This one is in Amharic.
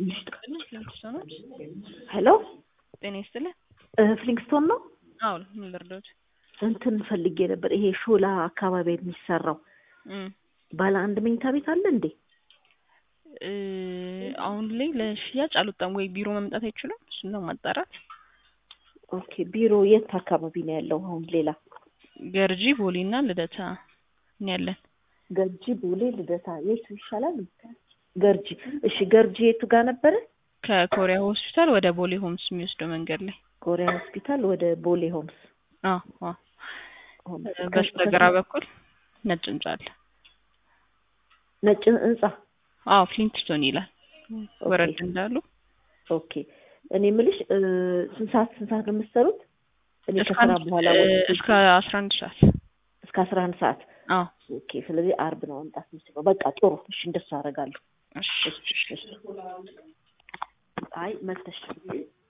ፍሊንግስቶኖች ሄሎ ጤና ይስጥልኝ። ፍሊንግስቶን ነው? አዎ ምን ልርዳዎት? እንትን ፈልጌ ነበር። ይሄ ሾላ አካባቢ የሚሰራው እም ባለ አንድ መኝታ ቤት አለ እንዴ? እ አሁን ላይ ለሽያጭ አልወጣም ወይ ቢሮ መምጣት አይችሉም? እሱን ነው ማጣራት። ኦኬ ቢሮ የት አካባቢ ነው ያለው? አሁን ሌላ ገርጂ፣ ቦሌ እና ልደታ ነው ያለን። ገርጂ፣ ቦሌ፣ ልደታ የቱ ይሻላል? ገርጂ። እሺ ገርጂ የቱ ጋር ነበረ? ከኮሪያ ሆስፒታል ወደ ቦሌ ሆምስ የሚወስደው መንገድ ላይ። ኮሪያ ሆስፒታል ወደ ቦሌ ሆምስ። አዎ አዎ። በስተግራ በኩል ነጭ ህንጻ አለ። ነጭ ህንጻ። አዎ ፍሊንግስቶን ይላል። ወረድ እንዳሉ ኦኬ። እኔ የምልሽ እ ስንት ሰዓት ስንት ሰዓት ነው የምትሰሩት? እኔ እስከ ከስራ አንድ- በኋላ እ ወጥቼ እስከ አስራ አንድ ሰዓት እስከ አስራ አንድ ሰዓት አዎ ኦኬ። ስለዚህ አርብ ነው መምጣት የምችለው። በቃ ጥሩ። እሺ እንደሱ አደርጋለሁ። እሺ እሺ እሺ። አይ መተሽ